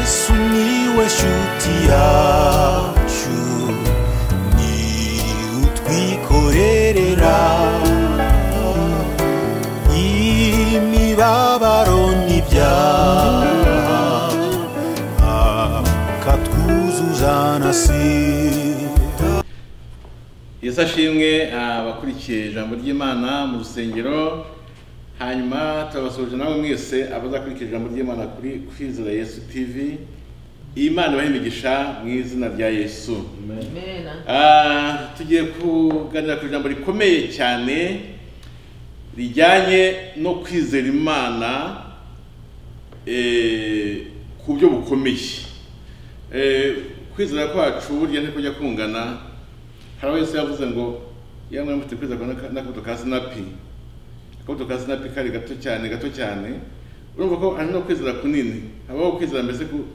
sumiłeś utiaciu ni utwikorerera imibabaro n'ibyaha akatwuzuza na sida yesu ashimwe abakurikiye ijambo ry'imana mu rusengero hanyuma turabasuhuje namwe mwese abazakurikira ijambo ry'imana kuri kwizera yesu tv imana ibahe imigisha mu izina rya yesu Amen. Ah, tugiye kuganira ku ijambo rikomeye cyane rijyanye no kwizera imana eh, ku buryo bukomeye Eh, kwizera kwacu burya ntiko kujya kungana hari aho yesu yavuze ngo iyo mwana mufite kwizera kwa- n'akabuto ka sinapi akabuto ka sinapi kari gato cyane gato cyane urumva ko hari no kwizera kunini habaho kwizera mbese ku-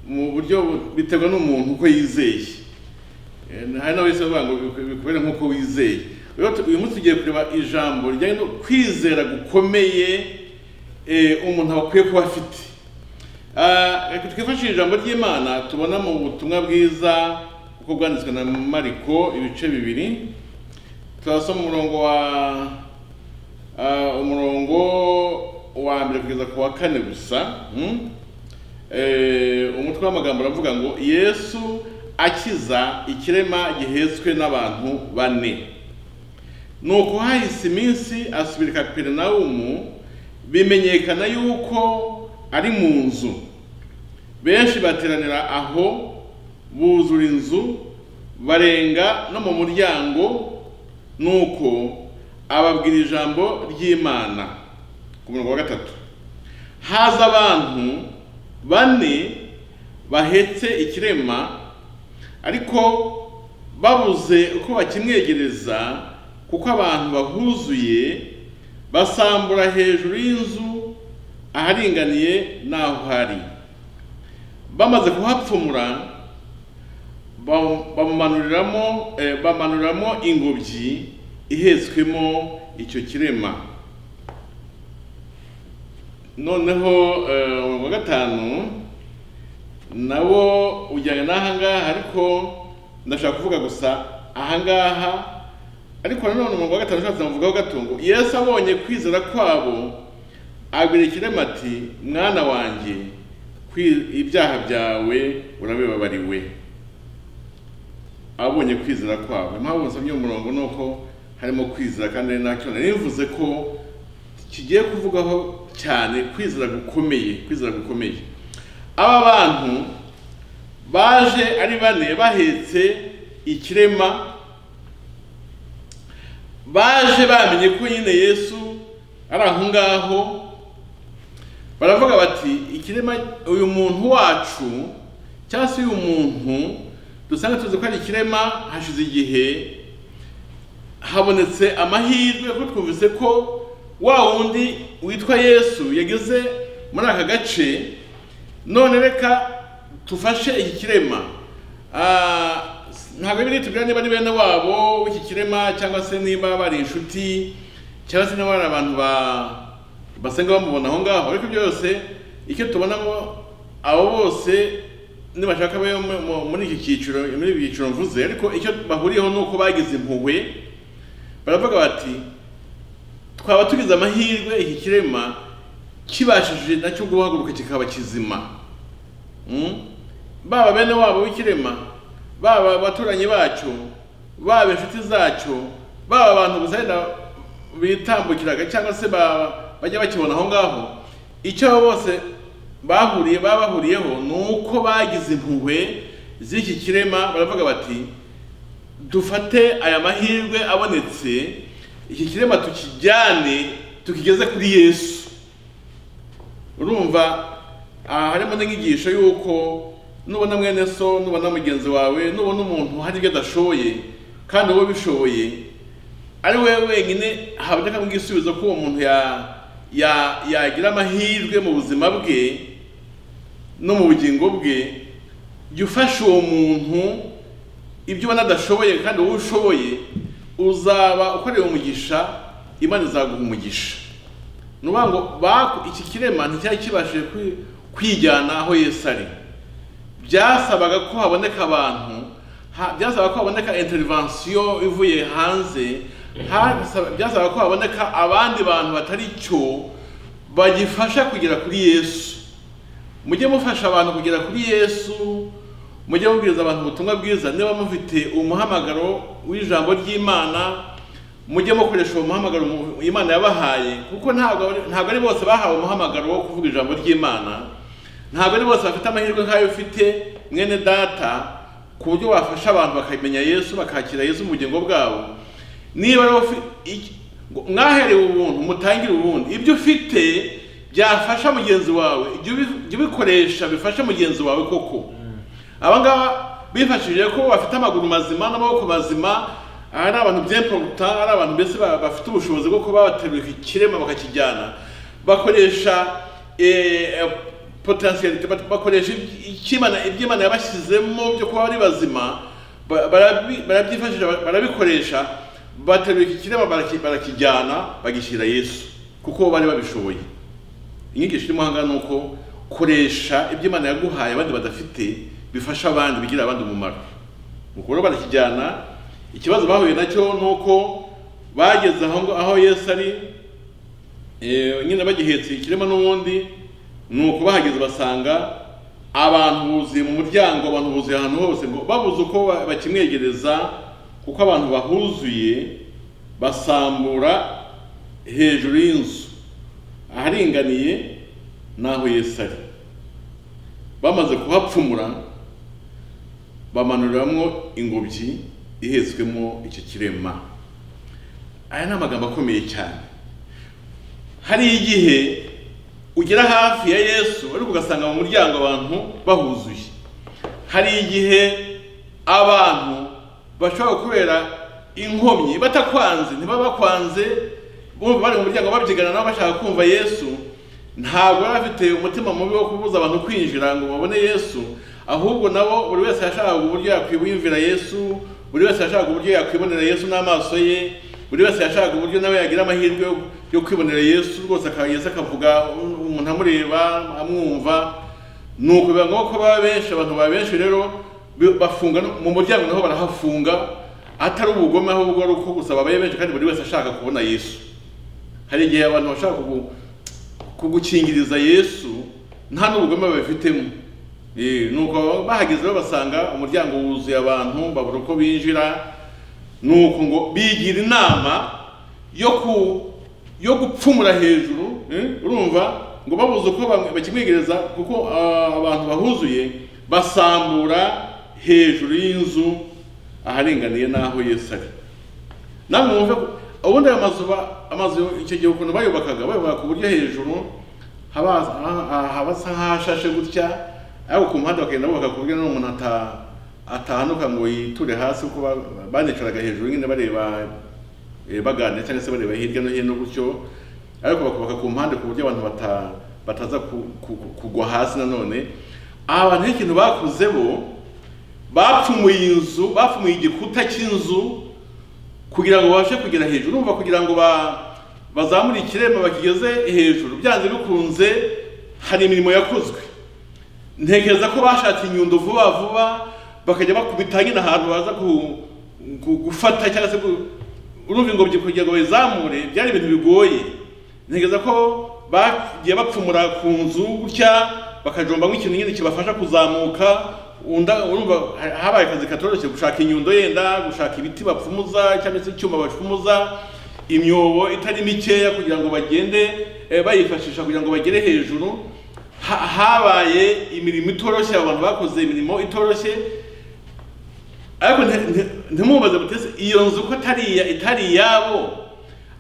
mu buryo bu- biterwa n'umuntu uko yizeye Eh, hari n'aho yesu avuga ngo biku- bikubere nk'uko wizeye Rero tu- uyu munsi tugiye kureba ijambo rijyanye no kwizera gukomeye eh, umuntu akwiye kuba afite Ah, reka twifashishe ijambo ry'imana tubona mu butumwa bwiza kuko bwanditswe na mariko ibice bibiri turasoma umurongo wa ah, umurongo wa mbere kugeza ku wa kane gusa mm? Eh, umutwe w'amagambo uravuga ngo yesu akiza ikirema gihetswe n'abantu bane nuko hahise iminsi asubira i kaperinawumu bimenyekana yuko ari mu nzu benshi bateranira aho buzura inzu barenga no mu muryango nuko ababwira ijambo ry'imana ku murongo wa gatatu haza abantu bane bahetse ikirema ariko babuze uko bakimwegereza kuko abantu bahuzuye basambura hejuru y'inzu aharinganiye n'aho hari bamaze kuhapfumura ba- bamumanuriramo eh, bamanuriramo ingobyi ihetswemo icyo kirema noneho eh, umurongo wa gatanu nawo ujyanye n'ahangaha ariko ndashaka kuvuga gusa ahangaha ariko nanone umurongo wa gatanu ushatse namuvugaho gato ngo yesu abonye kwizera kwabo abwira ikirema ati mwana wanjye kwi- ibyaha byawe urabibabariwe abonye kwizera kwabo impamvu nsomye uyu murongo ni uko harimo kwizera kandi ari nacyo nari bivuze ko kigiye kuvugaho cyane kwizera gukomeye kwizera gukomeye aba bantu baje ari bane bahetse ikirema baje bamenye ko nyine yesu ari aho ngaho baravuga bati ikirema uyu muntu wacu cyangwa se uyu muntu dusanga tuzi ko ari ikirema hashize igihe habonetse amahirwe kuko twumvise ko wa wundi witwa yesu yageze muri aka gace none reka tufashe iki kirema Ah, ntabwo biri tubwira niba ari bene wabo w'iki kirema cyangwa se niba bari inshuti cyangwa se niba bari abantu ba- basenga bamubona aho ngaho ariko byose icyo tubonamo abo bose nibashaka be mu- mu- muri iki cyiciro muri ibi byiciro mvuze ariko icyo bahuriyeho ni uko bagize impuhwe baravuga bati twaba tugize amahirwe iki kirema kibashije nacyo guhaguruka kikaba kizima Mm? baba bene wabo w'ikirema baba abaturanyi bacyo baba inshuti zacyo baba abantu buzenda bitambukiraga cyangwa se ba- bajya bakibona aho ngaho icyo abo bose bahuriye baba bahuriyeho ni uko bagize impuhwe z'iki kirema baravuga bati dufate aya mahirwe abonetse iki kirema tukijyane tukigeze kuri yesu urumva aha harimo n'inyigisho y'uko nubona mwene so nubona mugenzi wawe nubona umuntu hari ibyo adashoboye kandi wowe ubishoboye ari we wenyine haboneka igisubizo ko uwo muntu ya- ya- yagira amahirwe mu buzima bwe no mu bugingo bwe jya ufasha uwo muntu ibyo ubona adashoboye kandi wowe ushoboye uzaba ukoreye umugisha imana izaguha umugisha ni ukuvuga ngo baku- iki kirema nticyari kibashije kwi- kwijyana aho yesu ari byasabaga ko haboneka abantu ha- byasabaga ko haboneka intervention ivuye hanze hasaba- byasabaga ko haboneka abandi bantu batari cyo bagifasha kugera kuri yesu mujye mufasha abantu kugera kuri yesu mujye mubwiriza abantu ubutumwa bwiza niba mufite umuhamagaro w'ijambo ry'imana mujye mukoresha uwo muhamagaro mu- imana yabahaye kuko ntabwo ari- ntabwo ari bose bahawe umuhamagaro wo kuvuga ijambo ry'imana ntabwo ari bose bafite amahirwe nk'ayo ufite mwene data ku buryo wafasha abantu bakamenya yesu bakakira yesu mu bugingo bwabo niba rero ufi- iki- ngo mwaherewe ubuntu mutangire ubundi ibyo ufite byafasha mugenzi wawe jya ubi- jya ubikoresha bifasha mugenzi wawe koko aba ngaba bifashishije ko bafite amaguru mazima n'amaboko mazima ari abantu byemporuta ari abantu mbese ba- bafite ubushobozi bwo kuba baterura ikirema bakakijyana bakoresha potensiyalite bakoresha iby- icy'Imana- iby'imana yabashyizemo byo kuba ari bazima ba- barabi- barabyifashisha barabikoresha baterura iki kirema baraki- barakijyana bagishyira yesu kuko bari babishoboye inyigisho irimo aha ngaha ni uko koresha ibyo imana yaguhaye abandi badafite bifasha abandi bigira abandi umumaro nuko rero barakijyana ikibazo bahuye nacyo ni uko bageze aho ngo- aho yesu ari eh, nyine bagihetse ikirema n'ubundi ni uko bahageze basanga abantu buzuye mu muryango abantu buzuye ahantu hose ngo babuze uko ba- bakimwegereza kuko abantu bahuzuye basambura hejuru y'inzu aharinganiye n'aho Yesu ari bamaze kuhapfumura bamanuriramo ingobyi ihetswemo icyo kirema aya ni amagambo akomeye cyane hari igihe ugera hafi ya yesu ariko ugasanga mu muryango abantu bahuzuye hari igihe abantu bashobora kubera inkomyi batakwanze ntibabakwanze bumva bari mu muryango babyigana nabo bashaka kumva yesu ntabwo bari bafite umutima mubi wo kubuza abantu kwinjira ngo babone yesu ahubwo nabo buri wese yashakaga uburyo yakwiyumvira yesu buri wese yashakaga uburyo yakwibonera yesu n'amaso ye buri wese yashakaga uburyo nawe yagira amahirwe yo- yo kwibonera yesu rwose akaba yesu akavuga umuntu amureba amwumva nuko biba ngombwa ko baba benshi abantu baba benshi rero bi- bafunga no- mu muryango naho barahafunga atari ubugome ahubwo ari uko gusa babaye benshi kandi buri wese ashaka kubona yesu hari igihe abantu bashaka kugu- kugukingiriza yesu nta n'ubugome babifitemo Eh, nuko bahageze rero basanga umuryango wuzuye abantu babura uko binjira nuko ngo bigira inama yo ku yo gupfumura hejuru eh, urumva ngo babuze uko bamwe- bakimwegereza kuko ah, abantu bahuzuye basambura hejuru y'inzu aharinganiye n'aho yesu ari namwe mwumve ko- ubundi ayo mazu ba- amazu icyo gihe ukuntu bayubakaga bayubaka ku buryo hejuru haba ha- habasa nk'ahashashe gutya ariko ku muhanda bakagenda bubaka ku buryo n'umuntu ata- atahanuka ngo yiture hasi kuko ba- banicaraga hejuru nyine bareba eh, baganira cyangwa se bareba hirya no hino gutyo ariko bakubaka ku mpande ku buryo abantu bata, bataza ku- ku- ku- kugwa hasi nanone aba bantu ikintu bakoze bo bapfumuye inzu bapfumuye igikuta cy'inzu kugira ngo babashe kugera hejuru urumva kugira ngo ba bazamure ikirema bakigeze hejuru byanze bikunze hari imirimo yakozwe ntekereza ko bashatse inyundo vuba vuba bakajya bakubita nyine ahantu baza ku- ku- gufata cyangwa se ku- urumva ingobyi kugira ngo bayizamure byari ibintu bigoye ntekereza ko bagiye bapfumura ku nzu gutya bakajomba nk'ikintu nyine kibafasha kuzamuka unda urumva ha- habaye akazi katoroshye gushaka inyundo yenda gushaka ibiti bapfumuza cyangwa se icyuma bapfumuza imyobo itari mikeya kugira ngo bagende eh, bayifashisha kugira ngo bagere hejuru Ha- habaye imirimo itoroshye abantu bakoze imirimo itoroshye ariko nti- nti- ntimubaze mutese iyo nzu ko atari iya- itari iyabo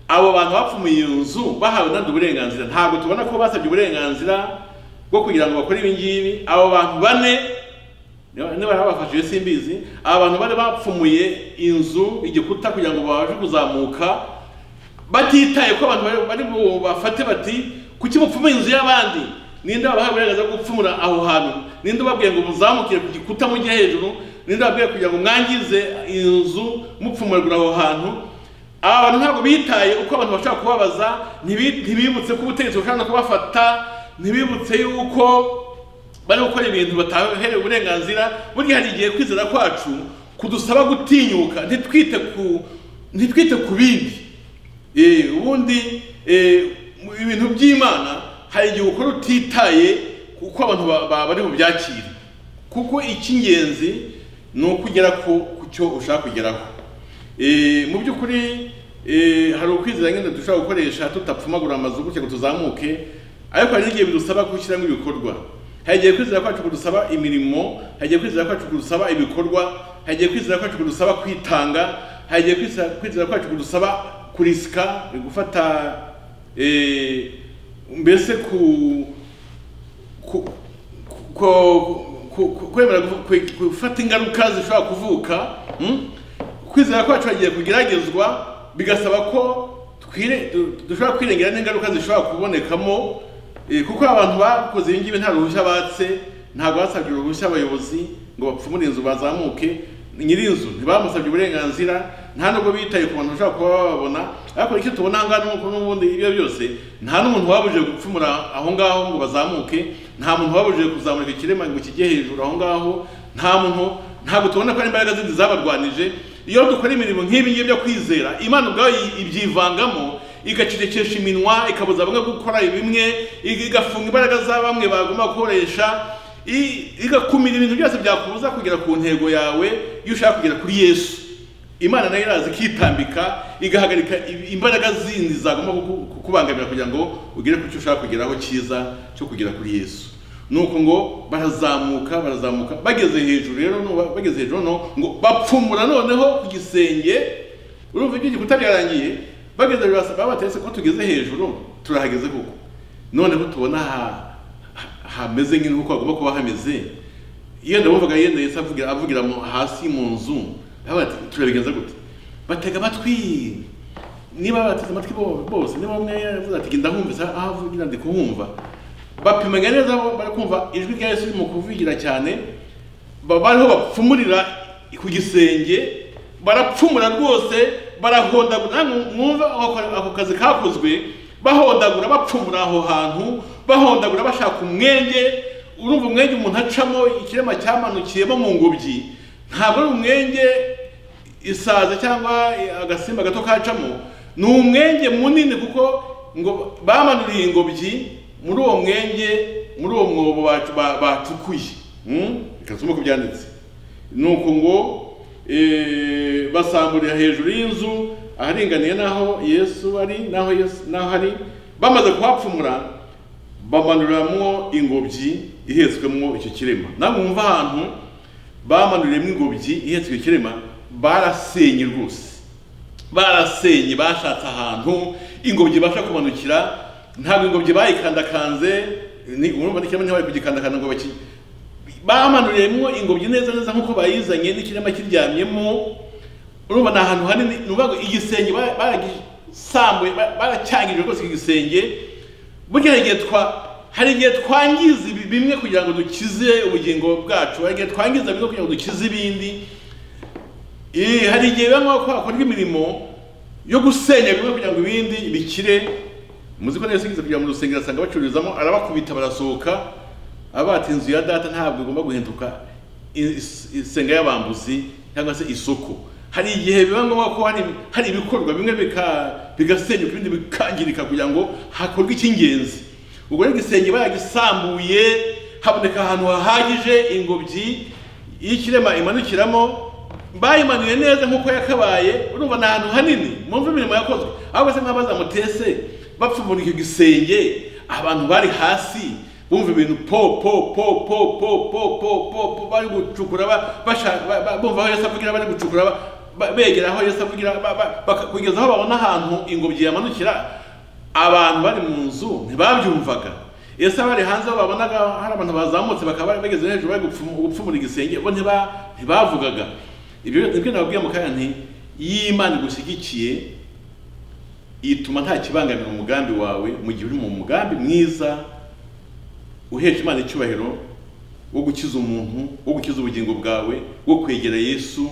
abo bantu bapfumuye iyo nzu bahawe nabyo uburenganzira ntabwo tubona ko basabye uburenganzira bwo kugira ngo bakore ibi ngibi abo bantu bane niba niba babafashije simbizi aba bantu bari bapfumuye inzu igikuta kugira ngo babashe kuzamuka batitaye ko abantu bari- bari bafate bati kuki mupfuma inzu y'abandi ninde wabahaye uburenganzira bwo gupfumura aho hantu ninde ubabwiye ngo muzamukire ku gikuta mujye hejuru ninde wabwiye kugira ngo mwangize inzu mupfumuragura aho hantu aba bantu ntabwo bitaye uko abantu bashobora kubabaza ntibi- ntibibutse ko ubutegetsi bushobora no kubafata ntibibutse yuko bari gukora ibintu bataherewe uburenganzira buriya hari igihe kwizera kwacu kudusaba gutinyuka ntitwite ku ntitwite ku bindi Eh, ubundi eh, mu ibintu by'imana hari igihe ukora utitaye kuko abantu ba- ba- bari bubyakire kuko icy'ingenzi ni ukugera ku ku cyo ushaka kugeraho Eh, mu by'ukuri eh, hari ukwizera nyine dushobora gukoresha tutapfumagura amazu gutya ngo tuzamuke ariko hari n'igihe bidusaba gushyiramo ibikorwa hari igihe kwizera kwacu kudusaba imirimo hari igihe kwizera kwacu kudusaba ibikorwa hari igihe kwizera kwacu kudusaba kwitanga hari igihe kwizera- kwizera kwacu kudusaba kurisika gufata eh, mbese ku ku- ku- ku- ku- kwemera kuvu- ku- gufata ingaruka zishobora kuvuka mm? kwizera kwacu hagiye kugeragezwa bigasaba ko twire- du- dushobora kwirengera n'ingaruka zishobora kubonekamo eh, kuko abantu bakoze ibi ngibi nta ruhushya batse ntabwo basabye uruhushya abayobozi ngo bapfumure inzu bazamuke nyir'inzu ntibamusabye uburenganzira nta nubwo bitaye ku bantu bashobora kuba bababona ariko icyo tubona aha ngaha n'uko n'ubundi ibyo byose nta n'umuntu wabujije gupfumura aho ngaho ngo bazamuke nta muntu wabujije kuzamurika ikirema ngo kijye hejuru aho ngaho nta muntu ntabwo tubona ko ari imbaraga zindi zabarwanije iyo dukora imirimo nk'ibi ngibi byo kwizera imana ubwayo yi- ibyivangamo igacecekesha iminwa ikabuza bamwe gukora bimwe igafunga imbaraga za bamwe bagomba gukoresha i- igakumira ibintu byose byakubuza kugera ku ntego yawe iyo ushaka kugera kuri yesu imana nayo iraza ikitambika igahagarika i- imbaraga zindi zagomba kuku- kukubangamira kugira ngo ugere ku cyo ushaka kugeraho cyiza cyo kugera kuri yesu nuko ngo barazamuka barazamuka bageze hejuru rero nuba- bageze hejuru noneho ngo bapfumura noneho ku gisenge urumva ibyo igikuta byarangiye bageze hejuru basa- baba bateretse ko tugeze hejuru turahageze koko noneho tubona ha- ha- hameze nk'intu kuko hagomba kuba hameze yenda bumvaga yenda yesu avugira avugira mu- hasi mu nzu baba bati turabigenza gute batega amatwi niba bateze amatwi bo- bose niba umwe yavuze ati genda humvise aho avugira ndi kuhumva bapimanya neza aho bari kumva ijwi rya yesu riri mu kuvugira cyane Ba- bariho bapfumurira ku gisenge barapfumura rwose barahondagura namwe mwumva ako- ako kazi kakozwe bahondagura bapfumura aho hantu bahondagura bashaka umwenge urumva umwenge umuntu acamo ikirema cyamanukiyemo mu ngobyi ntabwo ari umwenge isaza cyangwa agasimba gato kacamo ni umwenge munini kuko ngo bamanuriye ingobyi muri uwo mwenge muri uwo mwobo bacu- ba- bacukuye Mm? reka nsome uko byanditse ni uko ngo eh, basamburira hejuru y'inzu aharinganiye n'aho yesu ari n'aho yesu n'aho ari bamaze kuhapfumura bamanuramwo ingobyi ihetswemo icyo kirema namwe mwumva ahantu bamanuriyemo ingobyi ihetswe icyo kirema barasenye rwose barasenye bashatse ahantu ingobyi ibasha kumanukira ntabwo ingobyi bayikandakakanze ni urumva n'ikirema ntibari kugikandakanda ngo baki bamanuriyemo ingobyi neza neza nk'uko bayizanye n'ikirema kiryamyemo urumva ni ahantu hanini ni ukuvuga ngo igisenge ba- baragisambuye ba- baracyangije rwose iki gisenge burya igihe twa hari igihe twangiza ibi- bimwe kugira ngo dukize ubugingo bwacu hari igihe twangiza bimwe kugira ngo dukize ibindi Eh, hari igihe biba ngombwa ko hakorwa imirimo yo gusenya bimwe kugira ngo ibindi bikire muzi ko nayasigize kugira mu rusengero asanga bacururizamo arabakubita barasohoka abata inzu ya data ntabwo igomba guhinduka i- is- isenga y'abambuzi cyangwa se isoko hari igihe biba ngombwa ko hari hari ibikorwa bimwe bika bigasenyuka ibindi bikangirika kugira ngo hakorwe icy'ingenzi ubwo rero igisenge baragisambuye haboneka ahantu hahagije ingobyi iyo ikirema imanukiramo bayimanuye neza nk'uko yakabaye urumva ni ahantu hanini mwumve imirimo yakozwe ahubwo se nk'abaza mutese bapfumura icyo gisenge abantu bari hasi bumva ibintu po po po po po po po po po bari gucukura ba- basha- ba- ba- bumva aho yesu avugira bari gucukura ba- ba- begera aho yesu avugira ba- ba- baka- kugeza aho babona ahantu ingobyi yamanukira abantu bari mu nzu ntibabyumvaga ese abari hanze aho babonaga hari abantu bazamutse bakaba bari bageze hejuru bari gupfumu- gupfumura igisenge bo ntiba- ntibavugaga ibyo nibyo nababwiye mu kanya nti iyo imana igushyigikiye ituma nta kibangamira umugambi wawe mu gihe uri mu mugambi mwiza uhesha imana icyubahiro wo gukiza umuntu wo gukiza ubugingo bwawe wo kwegera yesu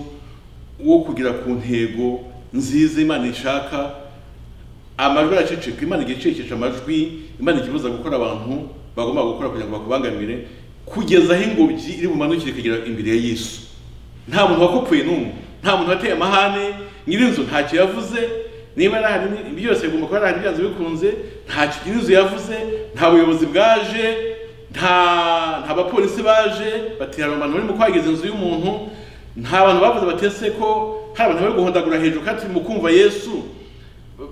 wo kugera ku ntego nziza imana ishaka amajwi araceceka imana igicecekesha amajwi imana ikibuza gukora abantu bagomba gukora kugira ngo bakubangamire kugeza aho ingobyi iri bumanukire ikagera imbere ya yesu nta muntu wakopuye n'umwe nta muntu wateye amahane nyirinzu ntacyo yavuze niba nahari ni- byose bigomba kuba nahari byanze bikunze ntacyo nyirinzu yavuze nta buyobozi bwaje nta nta bapolisi baje batera abantu bari mu kwageza inzu y'umuntu nta bantu bavuze batese ko hari abantu bari guhondagura hejuru kandi mu kumva yesu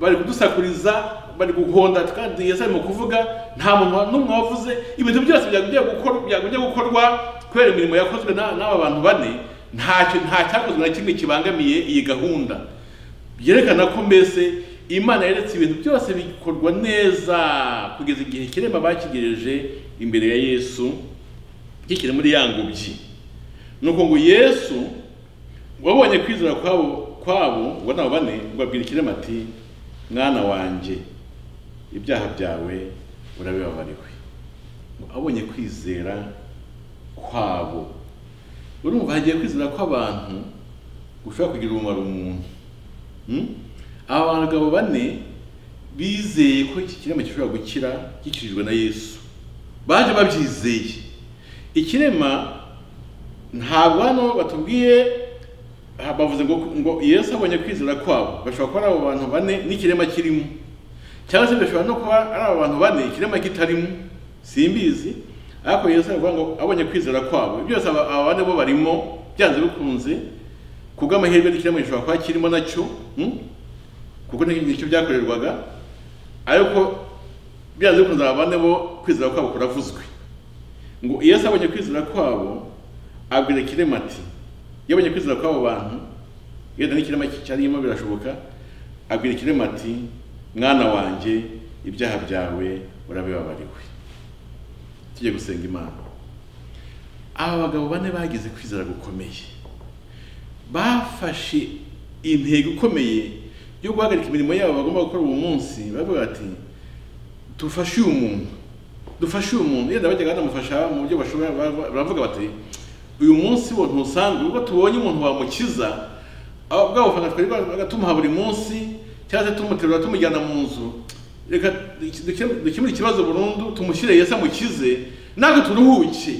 bari kudusakuriza bari guhonda kandi yesu arimo kuvuga nta muntu wa- n'umwe wavuze ibintu byose byagiye gukorwa byagiye gukorwa kubera imirimo yakozwe na- n'aba bantu bane ntacyo nta cyakozwe na kimwe kibangamiye iyi gahunda byerekana ko mbese imana yeretse ibintu byose bikorwa neza kugeza igihe kirema bakigejeje imbere ya yesu kikiri muri ya ngobyi ni uko ngo yesu wabonye kwizera kwabo kwabo ngo nabo bane ngo abwira ikirema ati mwana wanjye ibyaha byawe urabibabariwe ngo abonye kwizera kwabo urumva hagiye kwizera kw'abantu gushobora kugira umumaro umuntu Hmm? aba bagabo bane bizeye ko iki kirema gishobora gukira gikijijwe na yesu baje babyizeye ikirema ntabwo hano batubwiye aha bavuze ngo ngo yesu abonye kwizera kwabo bashobora kuba ari abo bantu bane n'ikirema kirimo cyangwa se bashobora no kuba ari abo bantu bane ikirema kitarimo simbizi ariko yesu aravuga ngo abonye kwizera kwabo byose aba aba bane bo barimo byanze bikunze ku bw'amahirwe n'ikirema gishobora kuba kirimo nacyo hmm? kuko ni- nicyo byakorerwaga ariko byanze bikunze aba bane bo kwizera kwabo kuravuzwe ngo yesu abonye kwizera kwabo abwira kirema ati iyo abonye kwizera kw'abo bantu yenda n'ikirema cyarimo birashoboka abwira kirema ati mwana wanjye ibyaha byawe urabibabariwe tujye gusenga imana aba bagabo bane bagize kwizera gukomeye bafashe intego ikomeye yo guhagarika imirimo yabo bagomba gukora uwo munsi baravuga ati dufashe uyu muntu dufashe uyu muntu yenda bajyaga banamufasha mu buryo bashoboye baravuga- baravuga bati uyu munsi wo ntusanzwe ubwo tubonye umuntu wamukiza abo- bwa bafana twari bagatumuha buri munsi cyangwa se tumuterura tumujyana mu nzu reka duke- dukemure ikibazo burundu tumushyire yesu amukize natwe turuhuke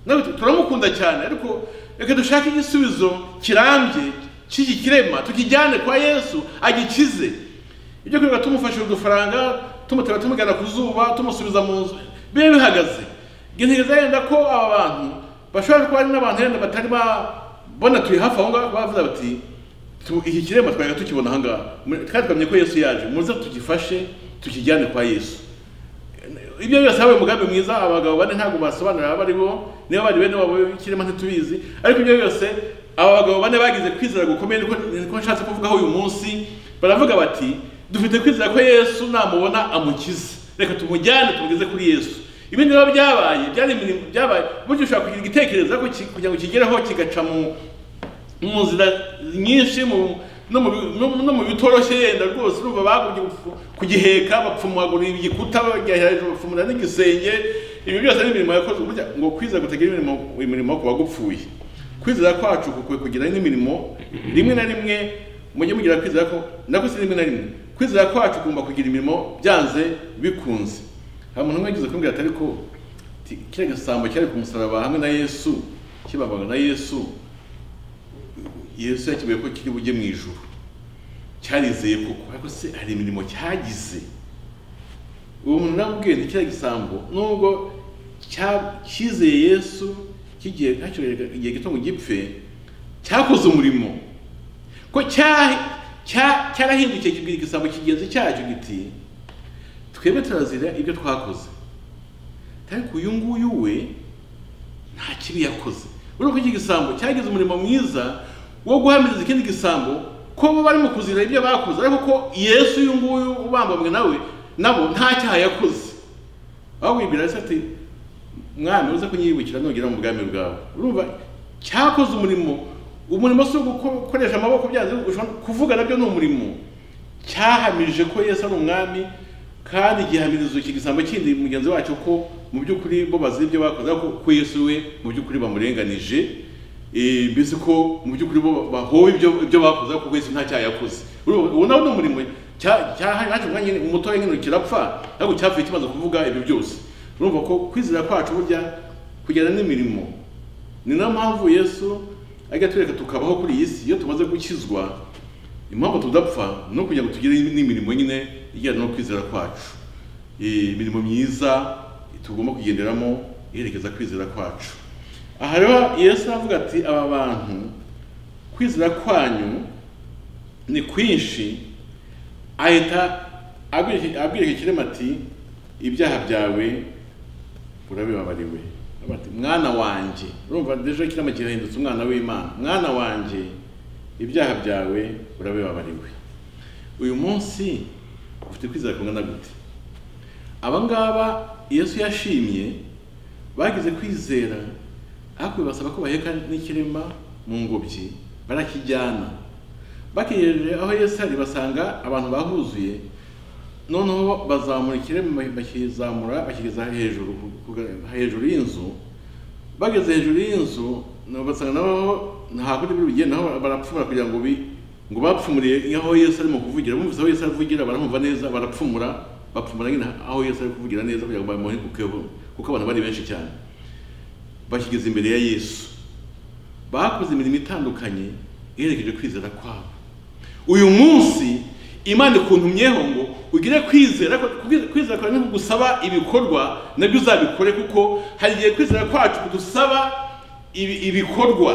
natwe turamukunda cyane ariko reka dushake igisubizo kirambye cy'iki kirema tukijyane kwa yesu agikize ibyo kwirirwa tumufashije udufaranga tumutera tumujyana ku zuba tumusubiza mu nzu biba bihagaze ntegereza yenda ko aba bantu bashobora kuba ari n'abantu yenda batari babona turi hafi aho ngaho bavuze bati "Tu- iki kiremba twajya tukibona aha ngaha Mwe- kandi twamye ko yesu yaje muze tugifashe tukijyane kwa yesu ibyo byose habaye umugambi mwiza abagabo bane ntabwo basobanurira abo ari bo niba bari bene wabo b'ikirema ntitubizi ariko ibyo byose aba bagabo bane bagize kwizera gukomeye niko niko nshatse kuvugaho uyu munsi baravuga bati dufite kwizera ko yesu namubona amukize reka tumujyane tumugeze kuri yesu ibindi biba byabaye byari imirimo byabaye burya ushobora kugira igitekerezo ariko ki- kugira ngo kigereho kigaca mu mu nzira nyinshi mu no mu bi- no- no mu bitoroshye yenda rwose urumva bagumye gupfu- kugiheka bapfumagura igikuta bajya hejuru bapfumura n'igisenge ibi byose ni imirimo yakozwe burya ngo kwizera kutagira imirimo imirimo ku bagupfuye kwizera kwacu kukwiye kugira n'imirimo rimwe na rimwe mujye mugira kwizera ko nako si rimwe na rimwe kwizera kwacu kugomba kugira imirimo byanze bikunze hari umuntu umwe yagize kumbwira atari ko ti- kiriya gasambo cyari ku musaraba hamwe na yesu kibabaga na yesu yesu yakibaye ko kiri bujye mu ijuru cyarizeye koko ariko se hari imirimo cyagize uwo muntu namubwiye nti kiriya gisambo nubwo cya- cyizeye yesu kigiye hakiri igihe gito ngo gipfe cyakoze umurimo ko cya- cya- cyarahindukiye kibwira igisambo kigenzi cyacyo giti twebwe turazira ibyo twakoze ariko uyu nguyu we nta kibi yakoze urabona ko iki gisambo cyagize umurimo mwiza wo guhamiriza ikindi gisambo ko bo barimo kuzira ibyo bakoze ariko ko yesu uyu nguyu ubambamwe nawe nabo nta cyaha yakoze aho wibwira ese ati mwami uze kunyibukira nugera mu bwami bwawe urumva cyakoze umurimo umurimo si uwo guko- gukoresha amaboko byanze ushobora kuvuga nabyo ni umurimo cyahamije ko yesu ari umwami kandi gihamirizo iki gisambo kindi mugenzi wacyo ko mu by'ukuri bo bazira ibyo bakoze ariko ko yesu we mu by'ukuri bamurenganije eh, mbese ko mu by'ukuri bo bahowe ibyo ibyo bakoze ariko ko yesu nta cyaha yakoze urumva uwo nawe ni umurimo cya- cya- haje umwanya nyine umutoya nyine kirapfa ariko cyapfuye kimaze kuvuga ibyo byose urumva ko kwizera kwacu burya kugirana n'imirimo ni nayo mpamvu yesu ajya atwereka tukabaho kuri iyi si iyo tumaze gukizwa impamvu tudapfa no kugira ngo tugire n'imirimo nyine ijyana no kwizera kwacu Eh, imirimo myiza tugomba kugenderamo iherekeza kwizera kwacu aha rero yesu aravuga ati aba bantu kwizera kwanyu ni kwinshi ahita abwira abwira iki kirema ati ibyaha byawe urabibabariwe Aravuga ati mwana wanjye urumva deje kirema kirahindutse umwana w'imana mwana wanjye ibyaha byawe urabibabariwe uyu munsi ufite kwizera kungana gute aba ngaba yesu yashimye bagize kwizera ariko bibasaba ko baheka n'ikirema mu ngobyi barakijyana bakigejeje aho yesu ari basanga abantu bahuzuye noneho bazamura ikirema bakizamura bakigeza hejuru ku- hejuru y'inzu bageze hejuru y'inzu nabo basanga naho ntakundi biri bugende naho barapfumura kugira ngo bi ngo bapfumuriye aho yesu arimo kuvugira bumvise aho yesu avugira barumva neza barapfumura bapfumura nyine aho yesu ari kuvugira neza kugira ngo bamuhe kukeho kuko abantu bari benshi cyane bakigeze imbere ya yesu bakoze imirimo itandukanye iherekeje kwizera kwabo uyu munsi imana ikuntumyeho ngo ugire kwizera kwizera- kwizera kwawe ntikugusaba ibikorwa nabyo uzabikore kuko hari igihe kwizera kwacu kudusaba ibi- ibikorwa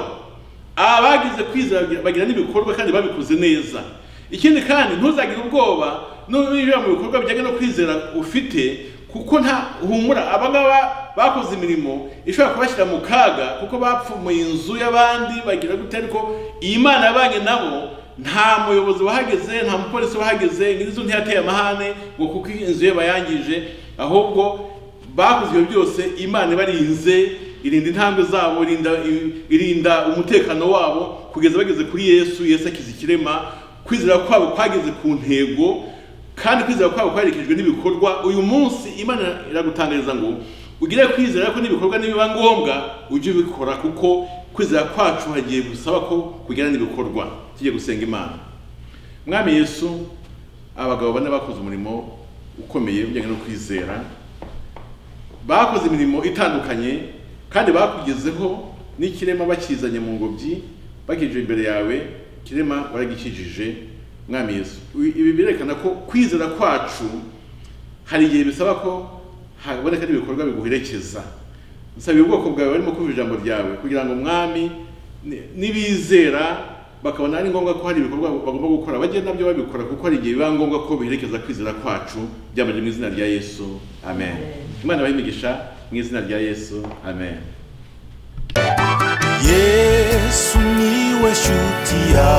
aba bagize kwizera bagira- bagira n'ibikorwa kandi babikoze neza ikindi kandi ntuzagire ubwoba n'ubibera mu bikorwa bijyanye no kwizera ufite kuko nta humura abangaba bakoze imirimo ishobora kubashyira mu kaga kuko bapfumuye inzu y'abandi bagira gute ariko iyi mana yabanye nabo nta muyobozi wahageze nta mupolisi wahageze nyir'inzu ntiyateye amahane ngo kuko inzu ye bayangije ahubwo bakoze ibyo byose imana ibarinze irinda intambwe zabo irinda irinda umutekano wabo kugeza bageze kuri yesu yesu akiza ikirema kwizera kwabo kwageze ku ntego kandi kwizera kwabo kwaherekejwe n'ibikorwa uyu munsi imana iragutangariza ngo ugire kwizera ko n'ibikorwa nibiba ngombwa ujye ubikora kuko kwizera kwacu hagiye gusaba ko kugira n'ibikorwa tujye gusenga imana mwami yesu abagabo bane bakoze umurimo ukomeye ujyanye no kwizera bakoze imirimo itandukanye kandi bakugezeho n'ikirema bakizanye mu ngobyi bakije imbere yawe kirema waragikijije mwami yesu Ibi- ibi birerekana ko kwizera kwacu hari igihe bisaba ko haboneka n'ibikorwa biguherekeza nsabira ubwoko bwawe barimo kumva ijambo ryawe kugira ngo mwami ni- nibizera bakabona ari ngombwa ko hari ibikorwa bagomba gukora bajye nabyo babikora kuko hari igihe biba ngombwa ko biherekeza kwizera kwacu byabanje mu izina rya yesu amen imana ibahe imigisha mu izina rya yesu amen yesu niwe shuti ya